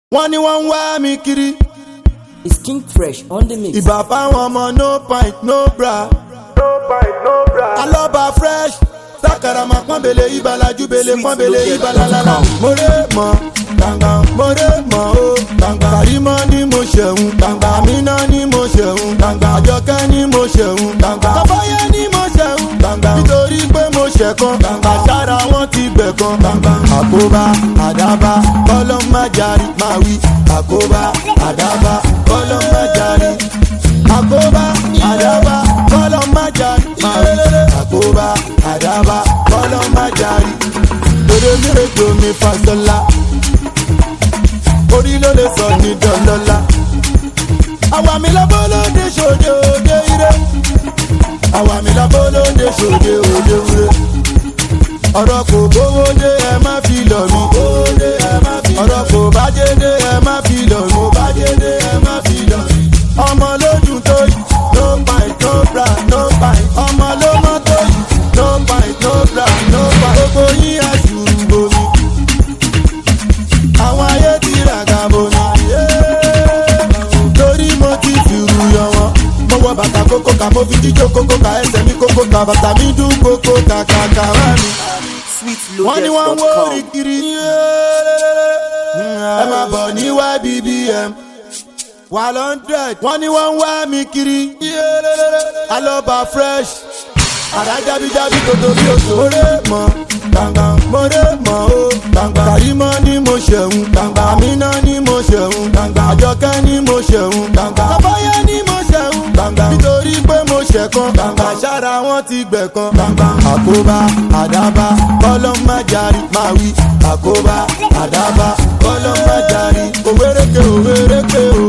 wọ́n ní wọ́n ń wá mi kiri It's King Fresh on the mix. ìbà fáwọn ọmọ no pint no bra. no pint no bra. alọ́ba fresh sakarama pọ́nbele ibalaju bele pọ́nbele ibalalala. mo rè mọ́ gbàngbà mo rè mọ́ o gbàngbà. kàrímọ́ ni mo ṣẹ̀hún gbàngbà. àmínà ni mo ṣẹ̀hún gbàngbà. àjọkẹ́ ni mo ṣẹ̀hún gbàngbà. kọ́fọ́yẹ́ ni mo ṣẹ̀hún gbàngbà. nítorí pé mo ṣẹ̀kan gbàngbà. àṣàrà wọn ti gbẹ̀kan gbàngbà. àkóbá àdábá kọ́lọ́ má jarí máa wí. àkóbá àdábá kọ́lọ́ má jarí. àkóbá àdábá kọ́lọ́ má jarí máa wí. àkóbá àdábá kọ́lọ́ má jarí. Dòdòdòdò domi fasọlá. Orí ló lè sọ ní dọ́lọ́lá. Àwa mi lọ́bọ̀ lóde ṣòde òde ire. Àwa mi lọ́bọ̀ lóde ṣòde òde ire. Ọ̀rọ̀ kò gbówó dé ẹ má fi lọ̀ mí. Ọ̀rọ̀ kò bájé dé ẹ má fi lọ̀ mí. ẹ má fi lọ̀ mí. Ọmọ lódùn tó yìí. No pint, no bra, no pint. Ọmọ ló mọ́ tó yìí. No pint, no bra, no pint. Gbogbo yín àṣùrù bomi. Àwọn ayé ti ràgà bomi. Torí mo ti fìrù yọ wọn. Mo wọ bàtà kókó ká mo fi jíjó kókó ká ẹsẹ̀ mi kókó ká bàtà mi dún kókó ká ká ká wá mi. Wọ́n ní wọ́n ń wó orí kiri. Ẹ máa bọ̀ ní YBBM. Wà lọ́ndrẹ̀d. Wọ́n ní wọ́n ń wá mi kiri. Alọ́ba fresh. Àrá jábíjábí tòtò bí oṣù. Mo rè mọ́ gbàngbà. Mo rè mọ́ o gbàngbà. Kàrímọ́ ni mo ṣẹ̀hún gbàngbà. Àmínà ni mo ṣẹ̀hún gbàngbà. Àjọkẹ́ ni mo ṣẹ̀hún gbàngbà. Kọ́fọ́yẹ́ ni mo ṣẹ̀hún gbàngbà. Nítorí pé mo ṣẹ̀kan gbàngbà. Àṣàrà wọn ti gbẹ̀kan gbàngbà. Àkóbá àdábá kọ́lọ́ má jarí máa wí. Àkóbá àdábá kọ́lọ́ má jarí. Òwéréke òwéréke o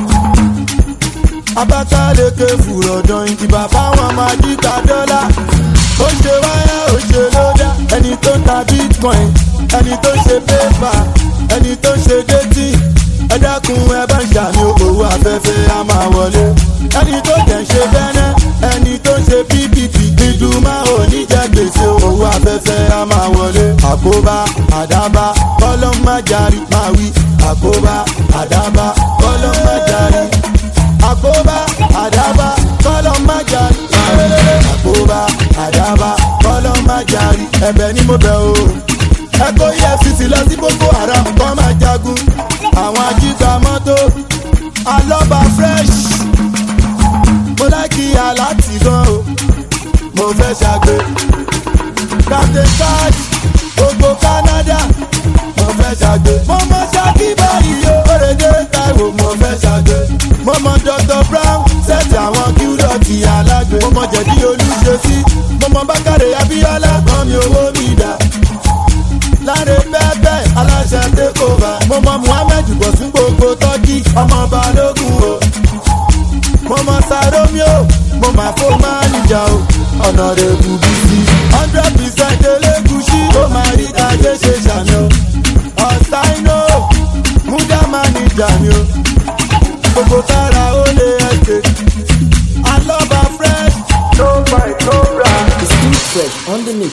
abakaleke fùrọ̀dàn ìdìbà fáwọn máa jíta dọ́là. ó ṣe wáyà ó ṣe lódà ẹni tó ń ta bitcoin ẹni tó ń ṣe pépà ẹni tó ń ṣe détì ẹ dákun ẹ bá ń ṣàmì owó afẹ́fẹ́ á máa wọlé. ẹni tó jẹ́ ń ṣe bẹ́nẹ́ ẹni tó ń ṣe ppp ìdùnmá òní jẹ́ gbèsè owó afẹ́fẹ́ á máa wọlé. àkóbá àdábá kọ́lọ́ má jarí máa wí àkóbá àdábá kọ́lọ́ má jarí àkóbá àdábá kọ́lọ́ má jarí. àkóbá àdábá kọ́lọ́ má jarí. ẹ̀bẹ̀ ni mo bẹ̀ o. ẹ kó efcc lọ sí boko haram kọ́ máa jagun. àwọn ajígbà mọ́tò alọ́ba fresh. mo láìkí aláàtì gan o. mo fẹ́ ṣàgbé. captain cash gbogbo canada. mo fẹ́ ṣàgbé. mo mọ ṣáàkì báyìí o. òrèdè taiwo mo fẹ́ ṣàgbé mo mọ dr brown sẹ́ẹ̀tì àwọn kíúdọ̀tì alágbe mo mọ jẹ̀dí olùṣesí mo mọ bákàrẹ̀ abíọ́lá kan mi owó mi dà láre pẹ́pẹ́ aláṣẹ tẹ́kọ̀ọ́bà mo mọ muhammed bọ̀sùn gbogbo tọ́kì ọmọ balógun o mo mọ saromio mo máa fó máa níjà o ọ̀nà rẹ̀ bù bí sí hundred percent elégùsì ó máa rí tajé ṣe ṣàmì o ọ̀sáínò múdà máa níjà mi o gbogbo kára ó lé ẹsẹ̀. alọ́ba fresh. no fight no bra. It's King Fresh on the mix.